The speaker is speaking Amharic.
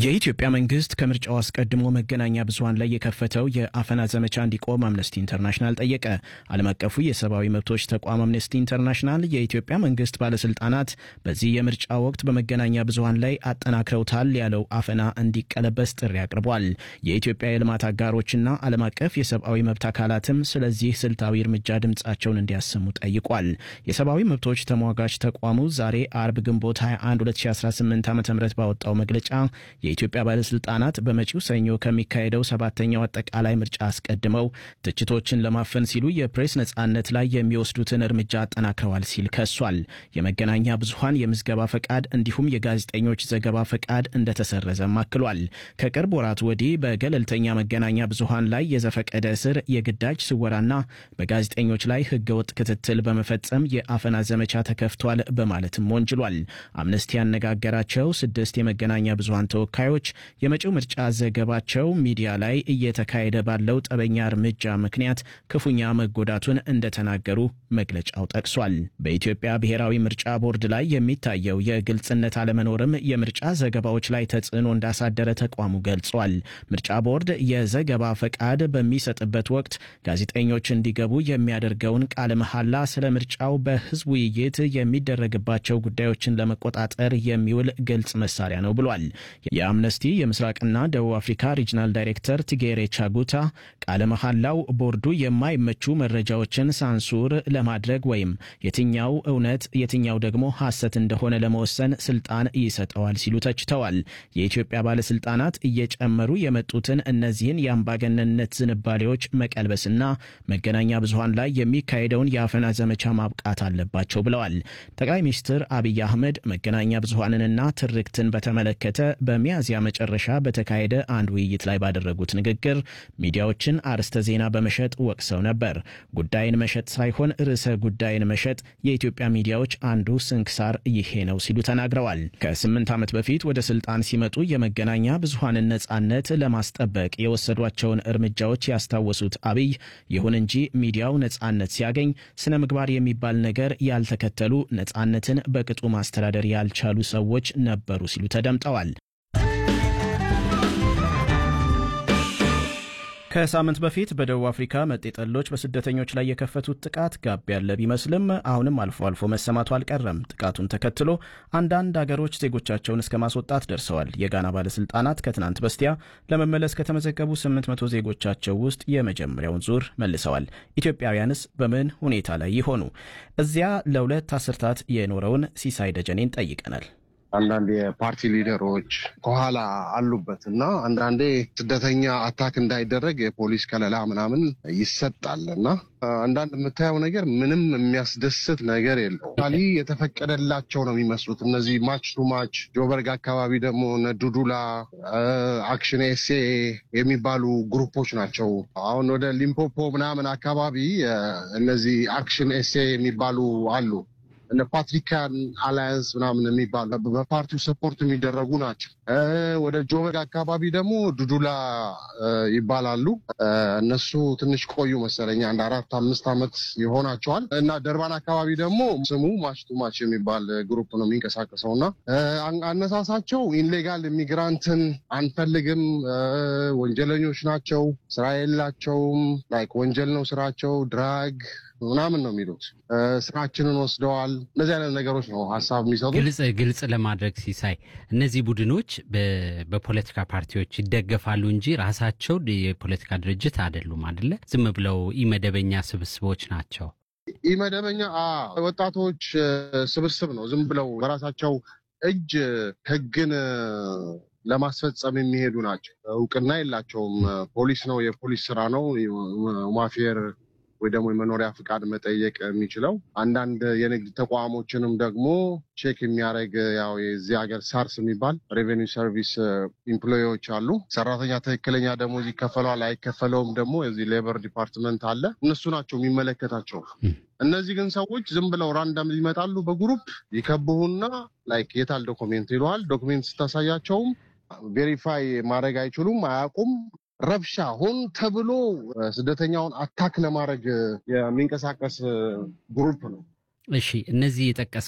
የኢትዮጵያ መንግስት ከምርጫው አስቀድሞ መገናኛ ብዙኃን ላይ የከፈተው የአፈና ዘመቻ እንዲቆም አምነስቲ ኢንተርናሽናል ጠየቀ። ዓለም አቀፉ የሰብአዊ መብቶች ተቋም አምነስቲ ኢንተርናሽናል የኢትዮጵያ መንግስት ባለስልጣናት በዚህ የምርጫ ወቅት በመገናኛ ብዙኃን ላይ አጠናክረውታል ያለው አፈና እንዲቀለበስ ጥሪ አቅርቧል። የኢትዮጵያ የልማት አጋሮችና ዓለም አቀፍ የሰብአዊ መብት አካላትም ስለዚህ ስልታዊ እርምጃ ድምፃቸውን እንዲያሰሙ ጠይቋል። የሰብአዊ መብቶች ተሟጋች ተቋሙ ዛሬ አርብ ግንቦት 21 2018 ዓ ም ባወጣው መግለጫ የኢትዮጵያ ባለስልጣናት በመጪው ሰኞ ከሚካሄደው ሰባተኛው አጠቃላይ ምርጫ አስቀድመው ትችቶችን ለማፈን ሲሉ የፕሬስ ነጻነት ላይ የሚወስዱትን እርምጃ አጠናክረዋል ሲል ከሷል። የመገናኛ ብዙኃን የምዝገባ ፈቃድ እንዲሁም የጋዜጠኞች ዘገባ ፈቃድ እንደተሰረዘም አክሏል። ከቅርብ ወራት ወዲህ በገለልተኛ መገናኛ ብዙኃን ላይ የዘፈቀደ እስር፣ የግዳጅ ስወራና በጋዜጠኞች ላይ ህገወጥ ክትትል በመፈጸም የአፈና ዘመቻ ተከፍቷል በማለትም ወንጅሏል። አምነስቲ ያነጋገራቸው ስድስት የመገናኛ ብዙኃን ተወካዮች የመጪው ምርጫ ዘገባቸው ሚዲያ ላይ እየተካሄደ ባለው ጠበኛ እርምጃ ምክንያት ክፉኛ መጎዳቱን እንደተናገሩ መግለጫው ጠቅሷል። በኢትዮጵያ ብሔራዊ ምርጫ ቦርድ ላይ የሚታየው የግልጽነት አለመኖርም የምርጫ ዘገባዎች ላይ ተጽዕኖ እንዳሳደረ ተቋሙ ገልጿል። ምርጫ ቦርድ የዘገባ ፈቃድ በሚሰጥበት ወቅት ጋዜጠኞች እንዲገቡ የሚያደርገውን ቃለ መሐላ ስለ ምርጫው በህዝብ ውይይት የሚደረግባቸው ጉዳዮችን ለመቆጣጠር የሚውል ግልጽ መሳሪያ ነው ብሏል። የአምነስቲ የምስራቅና ደቡብ አፍሪካ ሪጅናል ዳይሬክተር ቲጌሬ ቻጉታ ቃለ መሐላው ቦርዱ የማይመቹ መረጃዎችን ሳንሱር ለማድረግ ወይም የትኛው እውነት የትኛው ደግሞ ሐሰት እንደሆነ ለመወሰን ስልጣን ይሰጠዋል ሲሉ ተችተዋል። የኢትዮጵያ ባለስልጣናት እየጨመሩ የመጡትን እነዚህን የአምባገነንነት ዝንባሌዎች መቀልበስና መገናኛ ብዙኃን ላይ የሚካሄደውን የአፈና ዘመቻ ማብቃት አለባቸው ብለዋል። ጠቅላይ ሚኒስትር አብይ አህመድ መገናኛ ብዙኃንንና ትርክትን በተመለከተ በሚያዝያ መጨረሻ በተካሄደ አንድ ውይይት ላይ ባደረጉት ንግግር ሚዲያዎችን አርዕስተ ዜና በመሸጥ ወቅሰው ነበር። ጉዳይን መሸጥ ሳይሆን ርዕሰ ጉዳይን መሸጥ የኢትዮጵያ ሚዲያዎች አንዱ ስንክሳር ይሄ ነው ሲሉ ተናግረዋል። ከስምንት ዓመት በፊት ወደ ስልጣን ሲመጡ የመገናኛ ብዙኃንን ነጻነት ለማስጠበቅ የወሰዷቸውን እርምጃዎች ያስታወሱት አብይ ይሁን እንጂ ሚዲያው ነጻነት ሲያገኝ ስነ ምግባር የሚባል ነገር ያልተከተሉ ነጻነትን በቅጡ ማስተዳደር ያልቻሉ ሰዎች ነበሩ ሲሉ ተደምጠዋል። ከሳምንት በፊት በደቡብ አፍሪካ መጤጠሎች በስደተኞች ላይ የከፈቱት ጥቃት ጋብ ያለ ቢመስልም አሁንም አልፎ አልፎ መሰማቱ አልቀረም። ጥቃቱን ተከትሎ አንዳንድ አገሮች ዜጎቻቸውን እስከ ማስወጣት ደርሰዋል። የጋና ባለስልጣናት ከትናንት በስቲያ ለመመለስ ከተመዘገቡ 800 ዜጎቻቸው ውስጥ የመጀመሪያውን ዙር መልሰዋል። ኢትዮጵያውያንስ በምን ሁኔታ ላይ ይሆኑ? እዚያ ለሁለት አስርታት የኖረውን ሲሳይ ደጀኔን ጠይቀናል። አንዳንድ የፓርቲ ሊደሮች ከኋላ አሉበት እና አንዳንዴ ስደተኛ አታክ እንዳይደረግ የፖሊስ ከለላ ምናምን ይሰጣል እና አንዳንድ የምታየው ነገር ምንም የሚያስደስት ነገር የለው። ሊ የተፈቀደላቸው ነው የሚመስሉት እነዚህ ማች ቱ ማች ጆበርግ አካባቢ ደግሞ ዱዱላ አክሽን ኤሴ የሚባሉ ግሩፖች ናቸው። አሁን ወደ ሊምፖፖ ምናምን አካባቢ እነዚህ አክሽን ኤሴ የሚባሉ አሉ እነ ፓትሪካን አላያንስ ምናምን የሚባሉ በፓርቲው ሰፖርት የሚደረጉ ናቸው። ወደ ጆበግ አካባቢ ደግሞ ዱዱላ ይባላሉ። እነሱ ትንሽ ቆዩ መሰለኝ አንድ አራት አምስት ዓመት ይሆናቸዋል። እና ደርባን አካባቢ ደግሞ ስሙ ማች ቱ ማች የሚባል ግሩፕ ነው የሚንቀሳቀሰው እና አነሳሳቸው ኢንሌጋል ኢሚግራንትን አንፈልግም፣ ወንጀለኞች ናቸው፣ ስራ የላቸውም፣ ላይክ ወንጀል ነው ስራቸው፣ ድራግ ምናምን ነው የሚሉት። ስራችንን ወስደዋል። እነዚህ አይነት ነገሮች ነው ሀሳብ የሚሰጡት። ግልጽ ግልጽ ለማድረግ ሲሳይ፣ እነዚህ ቡድኖች በፖለቲካ ፓርቲዎች ይደገፋሉ እንጂ ራሳቸው የፖለቲካ ድርጅት አይደሉም አይደለ? ዝም ብለው ኢመደበኛ ስብስቦች ናቸው። ኢመደበኛ ወጣቶች ስብስብ ነው። ዝም ብለው በራሳቸው እጅ ህግን ለማስፈጸም የሚሄዱ ናቸው። እውቅና የላቸውም። ፖሊስ ነው የፖሊስ ስራ ነው ማፌር ወይ ደግሞ የመኖሪያ ፍቃድ መጠየቅ የሚችለው አንዳንድ የንግድ ተቋሞችንም ደግሞ ቼክ የሚያደርግ ያው የዚህ ሀገር ሳርስ የሚባል ሬቬኒው ሰርቪስ ኢምፕሎዎች አሉ። ሰራተኛ ትክክለኛ ደሞዝ ይከፈለዋል አይከፈለውም ደግሞ የዚህ ሌበር ዲፓርትመንት አለ። እነሱ ናቸው የሚመለከታቸው። እነዚህ ግን ሰዎች ዝም ብለው ራንዳም ይመጣሉ። በግሩፕ ይከብሁና ላይክ የታል ዶክሜንት ይለዋል። ዶክሜንት ስታሳያቸውም ቬሪፋይ ማድረግ አይችሉም፣ አያውቁም ረብሻ ሆን ተብሎ ስደተኛውን አታክ ለማድረግ የሚንቀሳቀስ ግሩፕ ነው። እሺ እነዚህ የጠቀስ